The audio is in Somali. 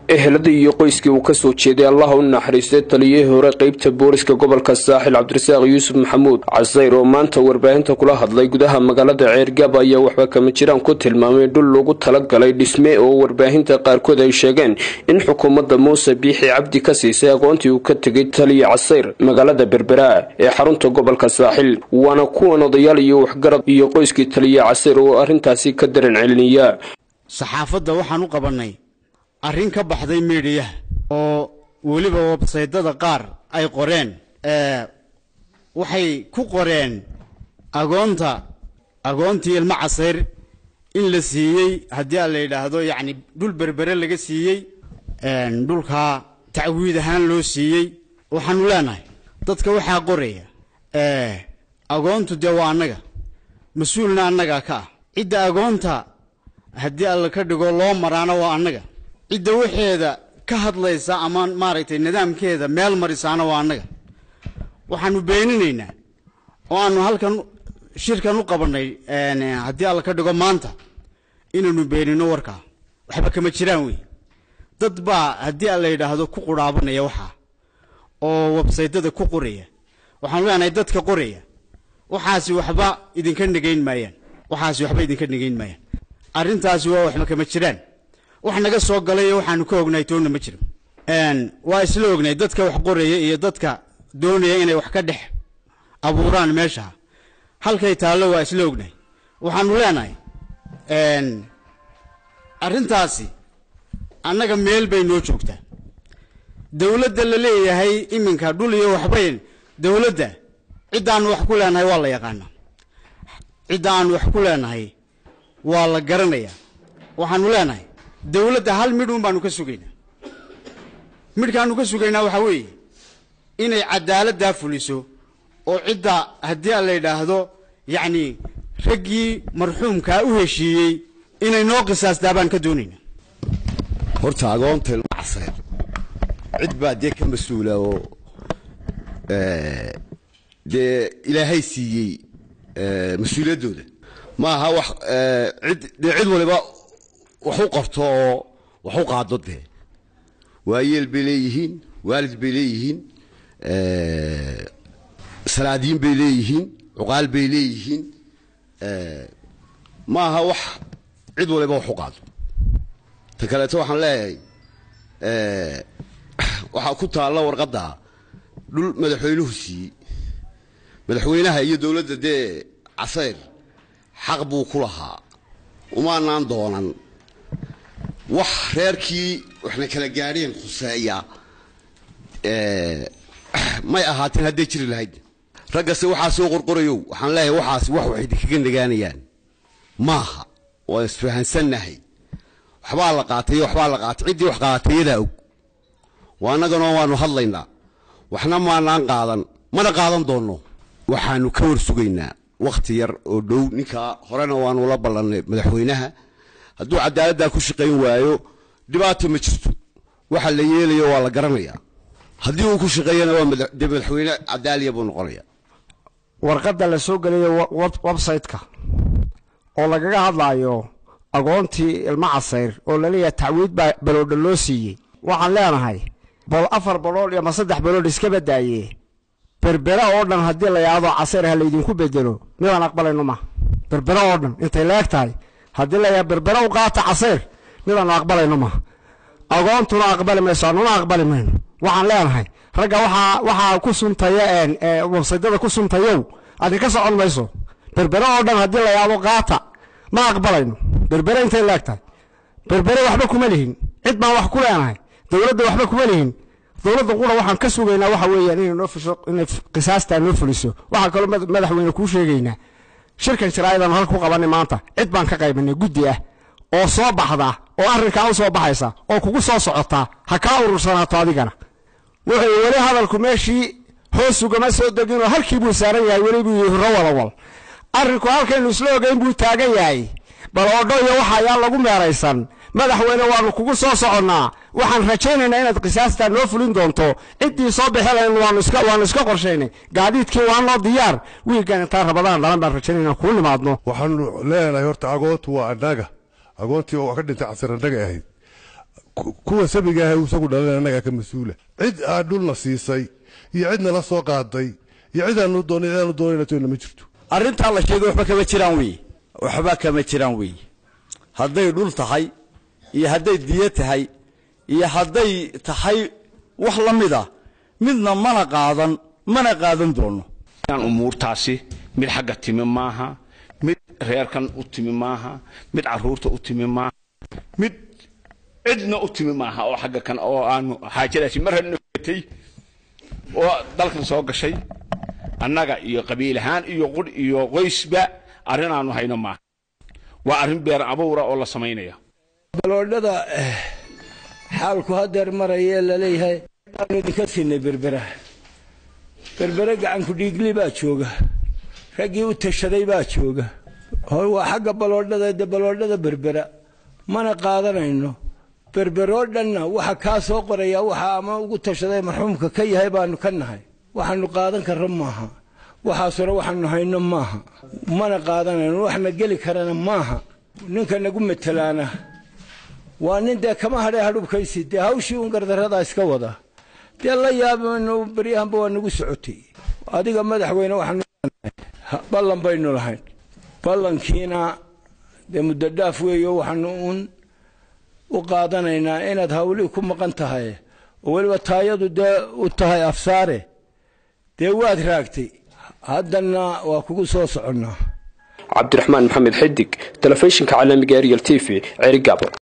eheladii iyo qoyskii uu kasoo jeeday allaha u naxariistay taliyihii hore qeybta booliska gobolka saaxil cabdirasaaq yuusuf maxamuud casayr oo maanta warbaahinta kula hadlay gudaha magaalada ceergab ayaa waxba kama jiraan ku tilmaamay dhul lagu talagalay dhisme oo warbaahinta qaarkood ay sheegeen in xukuumadda muuse biixi cabdi ka siisay aqoontii uu ka tegay taliya casayr magaalada berbera ee xarunta gobolka saaxil waana kuwan odayaal iyo waxgarad iyo qoyskii taliya casayr oo arrintaasi ka daran celiniya saxaafadda waxaan u qabannay arrin ka baxday miidhiyaha oo weliba websaydada qaar ay qoreen waxay ku qoreen agoonta agoontii ilmo casayr in la siiyey haddii a la yidhaahdo yacni dhul berbere laga siiyey dhulkaa tacwiid ahaan loo siiyey waxaanu leenahay dadka waxaa qoraya agoontu dee waa annaga mas-uulna annagaa ka ah cidda agoonta haddii alla ka dhigo loo maraana waa annaga cidda waxeeda ka hadlaysa ama maaragtay nidaamkeeda meel marisaana waa annaga waxaanu beeninaynaa oo aanu halkan shirkan u qabannay haddii alla ka dhigo maanta inaanu beenino warkaa waxba kama jiraan wey dad baa haddii alla yidhaahdo ku qurhaabanaya waxaa oo websaytada ku qoraya waxaanu leenahay dadka qoraya waxaasi waxba idinka negayn maayaan waxaasi waxba idinka negayn maayaan arrintaasi waa waxba kama jiraan wax naga soo galay waxaanu ka ognahay toonna ma jiro waa isla ognay dadka wax qoraya iyo dadka doonaya inay wax ka dhex abuuraan meesha halkay taallo waa isla ognahay waxaanu leenahay arrintaasi annaga meel bay noo joogtaa dowladda la leeyahay iminka dhul iyo waxbayn dowladda ciddaanu wax ku leenahay waa la yaqaanaa cidda aanu wax ku leenahay waa la garanayaa waxaanu leenahay dowladda hal midhuun baanu ka sugaynaa midhkaanu ka sugaynaa waxaa weeye inay cadaaladdaa fuliso oo cidda haddii a la yidhaahdo yacni raggii marxuumkaa u heshiiyey inay noo qisaastaa baan ka doonaynaa horta agoonta ilma casayr cid baa dee ka mas-uula oo dee ilaahay siiyey mas-uuliyaddooda ma aha wax cid dee cid waliba wax u qorto oo wax u qaado dee waayeel bay leeyihiin waalid bay leeyihiin salaadiin bay leeyihiin cuqaal bay leeyihiin ma aha wax cid waliba wax u qaado ta kaleeto waxaan leeyahay waxaa ku taalla warqadda dhul madaxweynuhu siiyey madaxweynaha iyo dowladda dee casayr xaq buu ku lahaa umaanaan doonan wax reerkii waxna kala gaadheen khuseeya may ahaateen hadday jiri lahayd raggase waxaa soo qorqorayow waxaan leeyahay waxaasi wax wax idinkaga nagaanayaan maaha waan isfahansannahay waxbaa la qaatay waxbaa la qaatay ciddii wax qaatayadaa og waa annaganoo waanu hadlaynaa waxna maanaan qaadan mana qaadan doonno waxaanu ka war sugaynaa wakhti yar oo dhow ninkaa horena waanu la ballannay madaxweynaha hadduu cadaaladdaa ku shaqayn waayo dhibaato ma jirto waxa la yeelayo waa la garanayaa haddii uu ku shaqeeyana waa dee madaxweyne cadaaliya buu noqonaya warqadda la soo gelayo websayte-ka oo lagaga hadlaayo agoontii ilmo casayr oo laleeyahay tacwiid baa baloodha loo siiyey waxaan leenahay bal afar baloodh iyo ma saddex baloodh iska badaaye berbera oo dhan haddii la yidhaahdo casayr ha laydinku bedelo midaan aqbalayno ma berbera oo dhan intay leeg tahay haddii la yidhahdo berbera u qaata casayr midaanu aqbalayno ma agoontuna aqbali mayso annuna aqbali mayno waxaan leenahay ragga waxaa waxaa ku suntaya websaydada ku suntayow adinka socon mayso berbere oo dhan haddii la yidhahdo qaata ma aqbalayno berbere intay leeg tahay berbere waxba kuma lihin cid baan wax ku leenahay dowladda waxba kuma lihin dowladda qura waxaan ka sugaynaa waxa weeyaan inay noo fusho inay qisaastaa noo fuliso waxaan kaloo madaxweyne kuu sheegaynaa shirkan jaraa'idaan halka ku qabanay maanta cid baan ka qaybanay guddi ah oo soo baxda oo arrinkaa u soo baxaysa oo kugu soo socotaa ha kaa urursanaato adigana wuxuu weli hadalku meeshii hoos ugama soo deginoo halkii buu saaran yahay weli buu yihi hurro wadawal arrinku halkaynu isla ogeyn buu taagan yahay bal odho iyo waxa ayaa lagu meeraysan madaxweyne waanu kugu soo soconnaa waxaan rajaynaynaa inaad qisaastaa noo fulin doonto ciddii soo bixelayn waanu iska waanu iska qorshaynay gaadiidkii waa noo diyaar wiilkan intaan rabadaan dhalan baan rajaynayna kuu nimaadno waxaanu leenahay horta agoontu waa annaga agoontii oo wax ka dhintay casir annaga ahayd kuwa sabiga ah isagu dhalan annagaa ka mas-uula cid aa dhulna siisay iyo cidna la soo qaaday iyo cidaanu doonay cidaanu doonayna ma jirto arrintaa la sheegay waxba kama jiraan weeye waxba kama jiraan weeye hadday dhul tahay iyo hadday diyo tahay iyo hadday tahay wax la mid a midna mana qaadan mana qaadan doono umuurtaasi mid xagga timi maaha mid reerkan u timi maaha mid caruurta u timi maaha mid cidna u timi maaha oo xagga kan oo aanu xaajadaasi mar hadna gatay oo dalkan soo gashay annaga iyo qabiil ahaan iyo qudh iyo qoysba arrin aanu hayno maaha waa arrin beer abuura oo la samaynaya baloodhada xaalku hadeer maraya laleeyahay aanu idinka siinay berbera berbere gacanku dhiigli baa jooga raggii u tashaday baa jooga waa xagga baloodhada de baloodhada berbera mana qaadanayno berberoo dhanna waxa kaa soo qoraya waxa ama ugu tashaday marxuumka ka yahay baanu ka nahay waxaanu qaadan karro maaha waxaasore waxaanu hayno maaha mana qaadanayno waxna geli karana maaha ninka nagu matelaana waa nin dee kama hadhee hadhubkaysi dee hawshii un gardarradaa iska wada dee la yaabayno beryahanba waa nagu socotay adiga madaxweyne waxaanu ballan baynu lahayn ballankiina dee muddo dhaaf weeyo waxaanu uun u qaadanaynaa inaad hawlihii ku maqan tahay oo weliba taayadu dee u tahay afsaare dee waad raagtay haddana waa kugu soo soconnaa cabdiraxmaan maxamed xidig telefishinka caalamiga ariel t v cerigabo